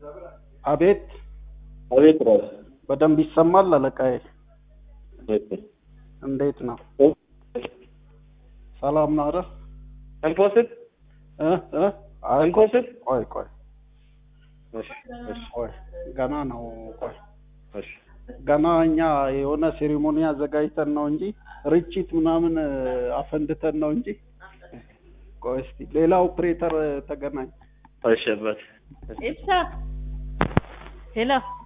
አቤት አቤት ራስ በደንብ ይሰማል አለቃዬ። እንዴት ነው? ሰላም ነው አይደል? እንፖስት እ እ አይ እንፖስት ቆይ ቆይ እሺ እሺ ቆይ ገና ነው። ቆይ እሺ ገና እኛ የሆነ ሴሪሞኒ አዘጋጅተን ነው እንጂ ርችት ምናምን እ፣ አፈንድተን ነው እንጂ። ቆይ እስቲ ሌላ ኦፕሬተር እ፣ ተገናኝ። እሺ አባት ኢብሳ ሄሎ